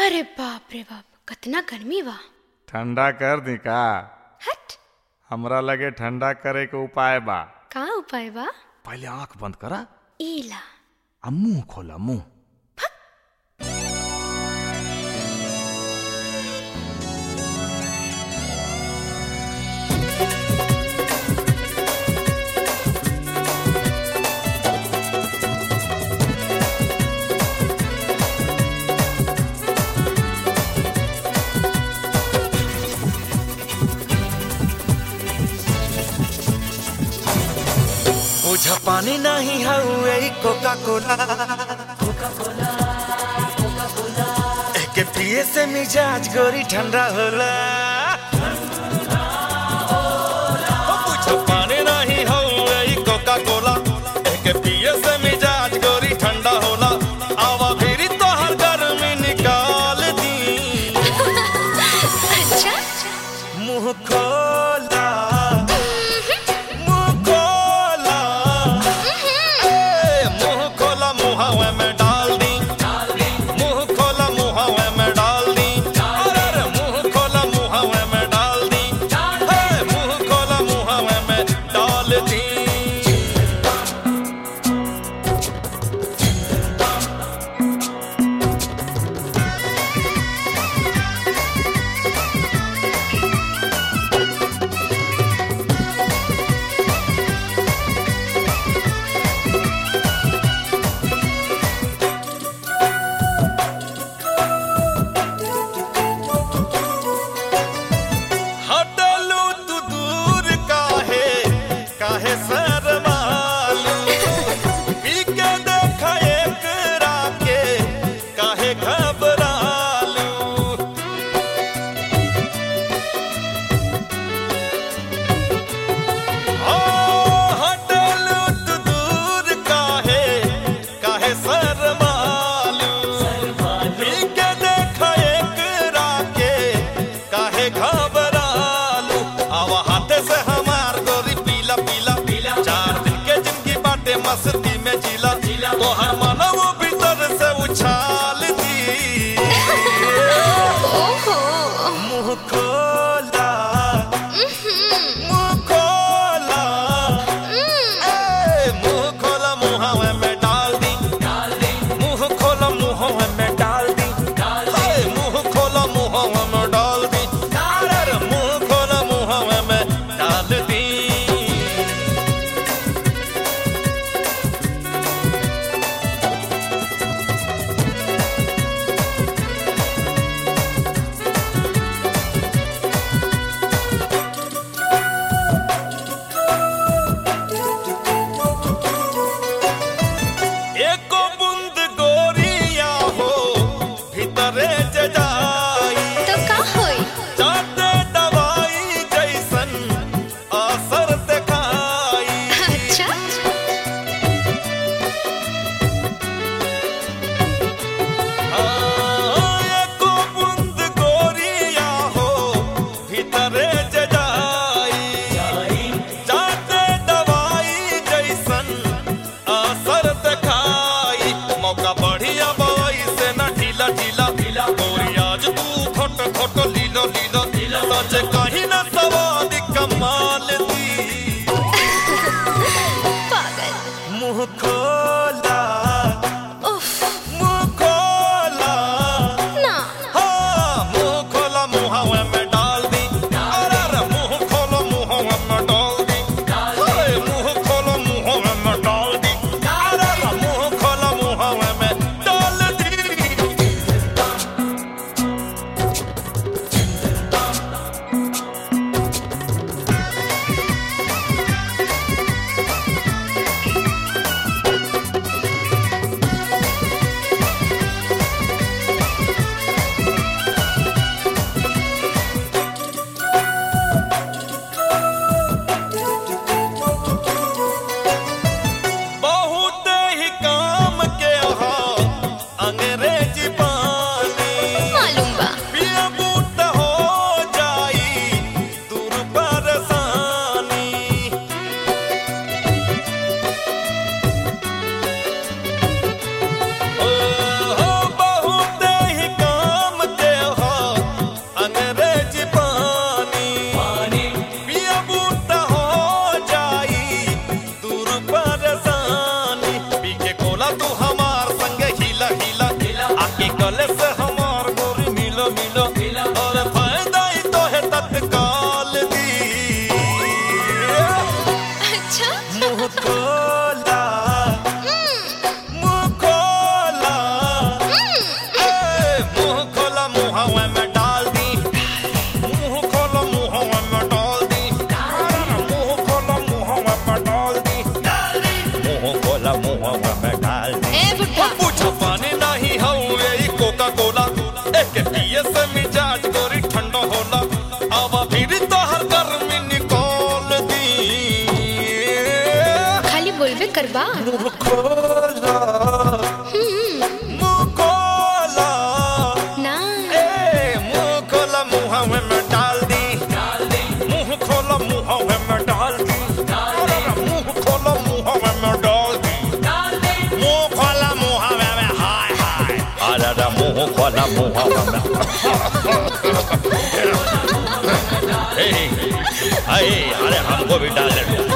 अरे बाप रे बाप कितना गर्मी बा ठंडा कर दी का हट हमरा लगे ठंडा करे के उपाय बा का उपाय बा पहले आंख बंद करा ईला आ मुंह खोला मुंह मुझा पानी नहीं हउए कोका कोला एके पिए से मिजाज गोरी ठंडा होला ओ मुझा पानी नहीं हउए कोका कोला एके पिए से मिजाज गोरी ठंडा होला आवा फिरी तो हर गर्मी निकाल दी अच्छा मुंह खोला मुंह खोला ए, मुंह खोला मुहावे में डाल दी मुंह खोला मुहावे में डाल दी अरे अरे, मुंह खोला मुहावे में डाल दी ए, मुंह खोला मुहावे में डाल दी हटलू तू दूर काहे काहे शरमालू पी के देख एक राके काहे घबरालू ओ हटलू तू दूर काहे काहे शरमालू पी के देख एक राके काहे घबरालू आवा हाथे से हमार गोरी पीला पीला पीला चार दिन के जिंदगी बाटे मस्ती में जिला जिला तो हर मानव भीतर से उछाल दी ओहो मुंह खोला मुंह खोला ए, मुंह खोला मुहावे में डाल दी मुंह खोला मुहावे में डाल दी ए, मुंह खोला मुहावे में डाल दी अरे, मुंह खोला मुहावे में डाल दी एको बूंद गोरिया हो भीतरे जे जाई तो का होई जाते दवाई जैसन असर दिखाई अच्छा हाँ, एको बूंद गोरिया हो भीतरे जे जाई जाते दवाई जैसन असर दिखाई मौका बढ़िया बवाई से न ढीला ढीला ढीला गोरी आज तू खोट खोट लीलो लीलो लीलो सच कहीं न सवाद कमाल दी पागल मुंह खोला उफ मुंह खोला ना हाँ, मुंह खोला मुहावे में डाल दी अरे अरे, मुंह खोलो मुहावे में डाल दी अरे, मुंह खोलो मुहावे में डाल दी अरे अरे, मुंह खोला मुहावे में डाल दी बहुत ही काम के हो अंग्रेजी पानी मालूम बा पिया बूट हो जाई दूर परेशानी ओ हो बहुत ही काम मुंह खोला मुंह खोला ना ए मुंह खोला मुंह में डाल दी मुंह खोला मुंह में डाल दी अरे मुंह खोला मुंह में डाल दी मुंह खोला मुंह में हाय हाय अरे मुंह खोला मुंह में ए, अरे अरे हमको भी डाल दे